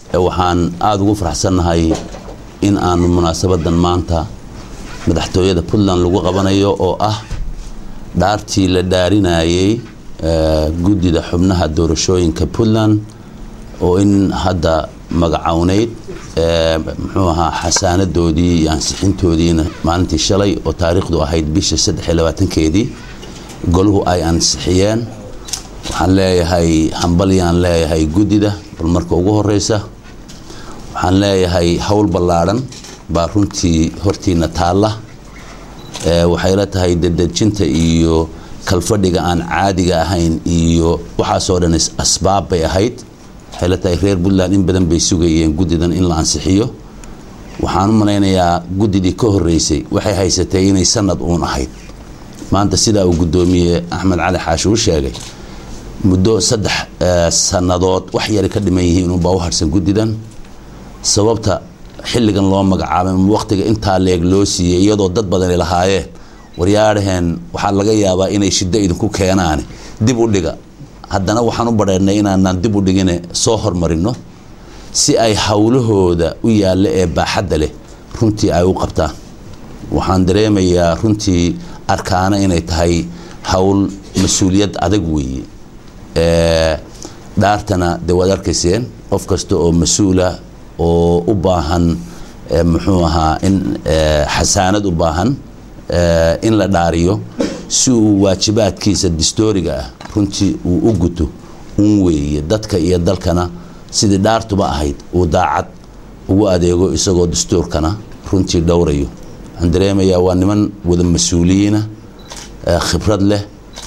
waxaan aada ugu faraxsannahay in aanu munaasabadan maanta madaxtooyada puntland lagu qabanayo oo ah dhaartii la dhaarinayey guddida xubnaha doorashooyinka puntland oo in hadda magacowneyd muxuu ahaa xasaanadoodii iyo ansixintoodiina maalintii shalay oo taariikhdu ahayd bisha saddex iyo labaatankeedii goluhu ay ansixiyeen waxaan leeyahay hambalyaan leeyahay guddida bal marka ugu horeysa waxaan leeyahay howl ballaadhan baa runtii hortiina taalla waxay la tahay dedejinta iyo kalfadhiga aan caadiga ahayn iyo waxaasoo dhan asbaab bay ahayd waxay la tahay reer puntland in badan bay sugayeen guddidan in la ansixiyo waxaan u malaynayaa guddidii ka horeysay waxay haysatay inay sanad uun ahayd maanta sidaa uu guddoomiye axmed cali xaashi u sheegay muddo saddex sannadood wax yari ka dhiman yihiin unbaa u harsan guddidan sababta xilligan loo magacaabay waqtiga intaa leeg loo siiyey iyadoo dad badani lahaayeen waryaadhaheen waxaa laga yaabaa inay shiddo idinku keenaan dib u dhiga haddana waxaan u badheennay inaanaan dib u dhigine soo hormarino si ay howlahooda u yaalla ee baaxadda leh runtii ay u qabtaan waxaan dareemayaa runtii arkaana inay tahay howl mas-uuliyad adag weeye dhaartana dee waad arkayseen qof kasta oo mas-uula oo u baahan muxuu ahaa in xasaanad u baahan in la dhaariyo si uu waajibaadkiisa distooriga ah runtii uu u guto un weeye dadka iyo dalkana sidii dhaartuba ahayd uu daacad ugu adeego isagoo dastuurkana runtii dhowrayo waxaan dareemayaa waa niman wada mas-uuliyiina khibrad leh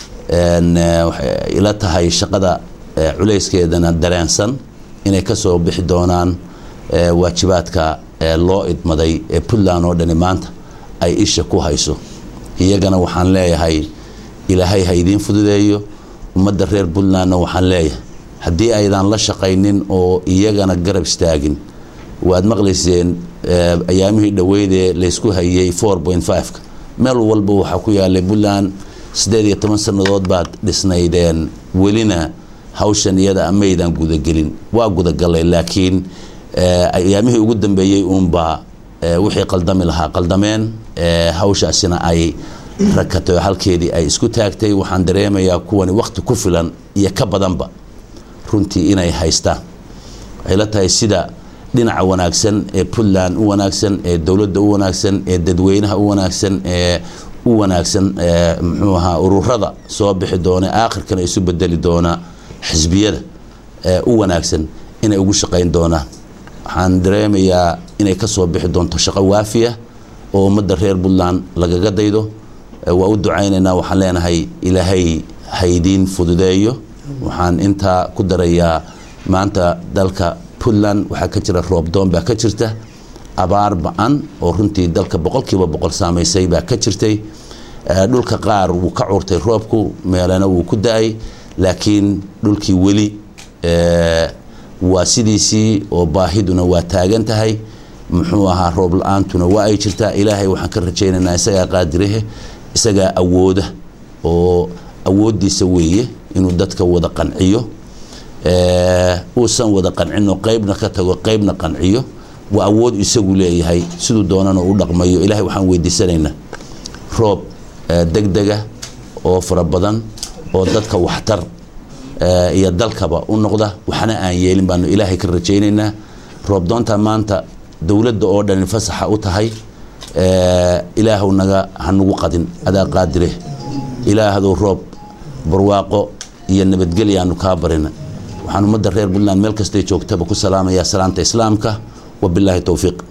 ila tahay shaqada culayskeedana dareensan inay ka soo bixi doonaan waajibaadka loo idmaday ee puntland oo dhani maanta ay isha ku hayso iyagana waxaan leeyahay ilaahay ha idiin fududeeyo ummadda reer puntlandna waxaan leeyahay haddii aydan la shaqaynin oo iyagana garab istaagin waad maqlayseen ayaamihii dhoweydee laysku hayey four point fiveka meel walba waxaa ku yaalay puntland siddeed iyo toban sannadood baad dhisnaydeen welina hawshan iyada amaydan gudagelin waa gudagalay laakiin ayaamihii ugu dambeeyey uunbaa wixii qaldami lahaa qaldameen hawshaasina ay rakatay oo halkeedii ay isku taagtay waxaan dareemayaa kuwani wakhti ku filan iyo ka badanba runtii inay haystaan waxay la tahay sida dhinaca wanaagsan ee puntland u wanaagsan ee dowladda u wanaagsan ee dadweynaha u wanaagsan ee u wanaagsan muxuu ahaa ururada soo bixi doona aakhirkana isu bedeli doona xisbiyada u wanaagsan inay ugu shaqayn doonaan waxaan dareemayaa inay ka soo bixi doonto shaqo waafiya oo ummadda reer puntland lagaga daydo waa u ducaynaynaa waxaan leenahay ilaahay haydiin fududeeyo waxaan intaa ku darayaa maanta dalka puntland waxaa ka jira roobdoon baa ka jirta abaar ba-an oo runtii dalka boqolkiiba boqol saamaysay baa ka jirtay dhulka qaar wuu ka curtay roobku meelana wuu ku da-ay laakiin dhulkii weli waa sidiisii oo baahiduna waa taagan tahay muxuu ahaa roob la-aantuna waa ay jirtaa ilaahay waxaan ka rajaynaynaa isagaa qaadirahe isagaa awooda oo awooddiisa weeye inuu dadka wada qanciyo uusan wada qancino qeybna ka tago qeybna qanciyo waa awood isagu leeyahay siduu doonana u dhaqmayo ilahay waxaan weydiisanaynaa roob degdega oo fara badan oo dadka waxtar iyo dalkaba u noqda waxna aan yeelin baanu ilaahay ka rajaynaynaa roob doonta maanta dowladda oo dhan fasaxa u tahay ilaahw naga hanugu qadin adaa qaadire ilaahdow roob barwaaqo iyo nabadgelyaanu kaa barina waxaan ummadda reer puntland meel kastay joogtaba ku salaamayaa salaanta islaamka wabilaahi towfiiq